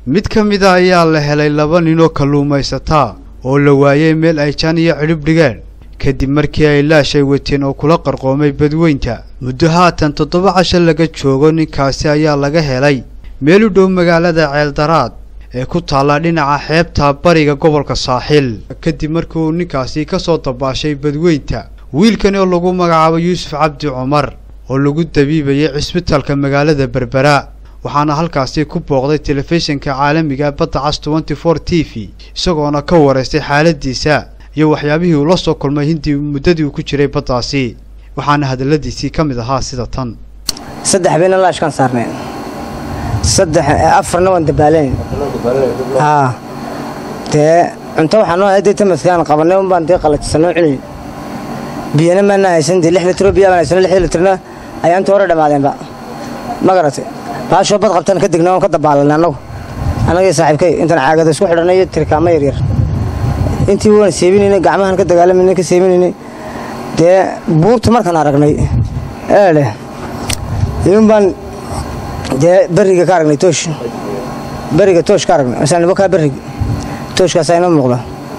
mid ka mid a ayaa la helay laba ninoo kalluumaysataa oo la waayey meel ay jaan iyo cidhib dhigeen kadib markii ay laashay wateen oo kula qarqoomay badweynta muddo haatan toddoba casho laga joogo ninkaasi ayaa laga helay meel u dhow magaalada ceeldaraad ee ku taalla dhinaca xeebta bariga gobolka saaxiil kadib markii uu ninkaasi ka soo dabaashay badweynta wiilkani oo lagu magacaabo yuusuf cabdi cumar oo lagu dabiibayay cisbitalka magaalada berbera waxaana halkaasi ku booqday telefishinka caalamiga badda cas tenty four t v isagoona ka waraystay xaaladiisa iyo waxyaabihii uu la soo kulmay hintii muddadii uu ku jiray baddaasi waxaana hadalladiisii ka mid ahaa sida tan saddex bayna laashkaan saarneen saddex afarna waan dabaalayn haa dee cunto waxaa noo haday tamaskaan qabanay un baan dee qalajisanoo cunayn biyana maana haysan dee lix litro biya baan haysano lix litrna ayaa inta hore dhammaadeenba ma garatay baashoo bad qabtan ka degna oon ka dabaalanay annagu annagii saaxiibkay intaan caagada isku xidhanay iyo tirkaamo yaryar intii waan seebinaynay gacmahan ka dagaalamayna ka seebinaynay dee buurta markaan aragnay eedhe iyun baan dee beriga ka aragnay toosh beriga toosh ka aragnay masaanibo kaa berrig tooshkaasaa inoo muuqda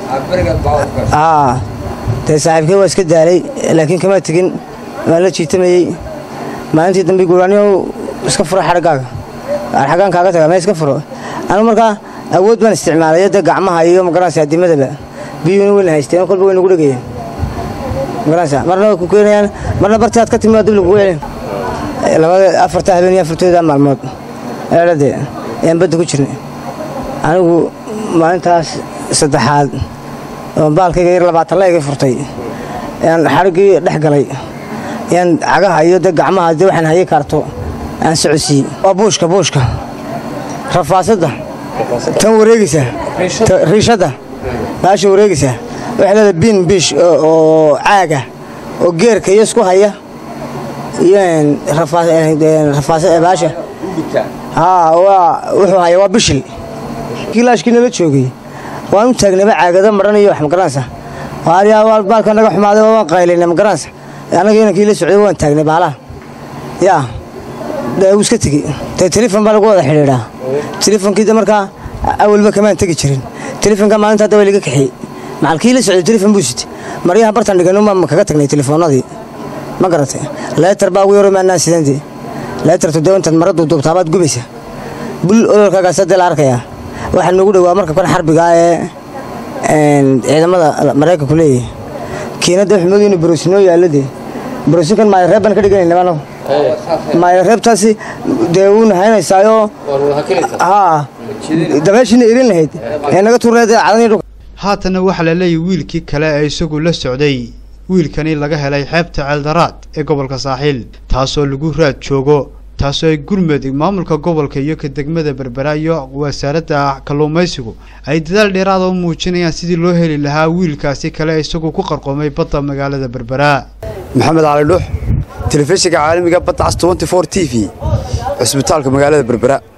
aa dee saaxiibkay waa iska daalay laakiin kama tegin waan la jiitamayey maalintii dambe guuraaniyow iska furo xadhagaaga xaggaan kaaga taga mee iska furo anigu markaa awood baan isticmaalay dee gacmaha iyo magaranaysa adimadaba biyuuna weyna haysteen kolba way nagu dhegayeen magaranaysa marna way ku keenayaan marna bartii aad ka timi waa dib lagugu celin labada afarta habeen iyo afartooda maalmood eedhadee ayaan badda ku jirnay anigu maalintaas saddexaad oo baalkayga yar labaatan la iga furtay ayaan xadhiggii dhex galay ayaan cagaha iyo dee gacmaha dee waxaan hayay kaarto aan socodsiiyey waa buushka buushka rafaasadda tan wareegaysa riishadda baasha wareegaysa waxay leedahay biin biish oo caaga oo geerka iyo isku haya iyo baasha haa wuxuu haya waa bishil kilaashkii nala joogay waan u taagnayba caagada maran iyo wax magaranaysa waaryaa baalka naga xumaaday waan qaylayna magaranaysa annaga inankii la socday waan taagnay baalaha yaa dee wuu iska tegey dee telefon baa lagu wada xidhiidhaa telefonkii de markaa awalba kamaan tegi jirin telefonka maalinta hadda waa laga kaxiyey macalkii la socday telefon buu sitay maryaha bartan dhiganuma kaga tagnay telefoonadii ma garatay leetar baa ugu yaro maanaan sidandee leetartu dee intaad mara duubduubtaabaad gubaysa bul ololkaagaas dee la arkayaa waxaa noogu dhowaa marka kan xarbigaa ee ciidamada maraykanku leeyahay kiinadda waxmoodii inu baroosinoo yaalladee baroosinkan maayo reeb baan ka dhiganayna anagu maayo reebtaasi dee wuuna haynaysaayo haa dabeeshiina irin lahayd ee naga turneed cadanii dhulka haatana waxaa la leeyahy wiilkii kale ee isagu la socday wiilkani laga helay xeebta ceeldaraad ee gobolka saaxiil taasoo lagu raad joogo taasoo ay gurmud maamulka gobolka iyo ka degmada berbera iyo wasaaradda kalluumaysigu ay dadaal dheeraada u muujinayaan sidii loo heli lahaa wiilkaasi kale isagu ku qarqoomay badda magaalada berbera maxamed cali dhuux telefishinka caalamiga badda cas tenty four t v cusbitaalka magaalada berbera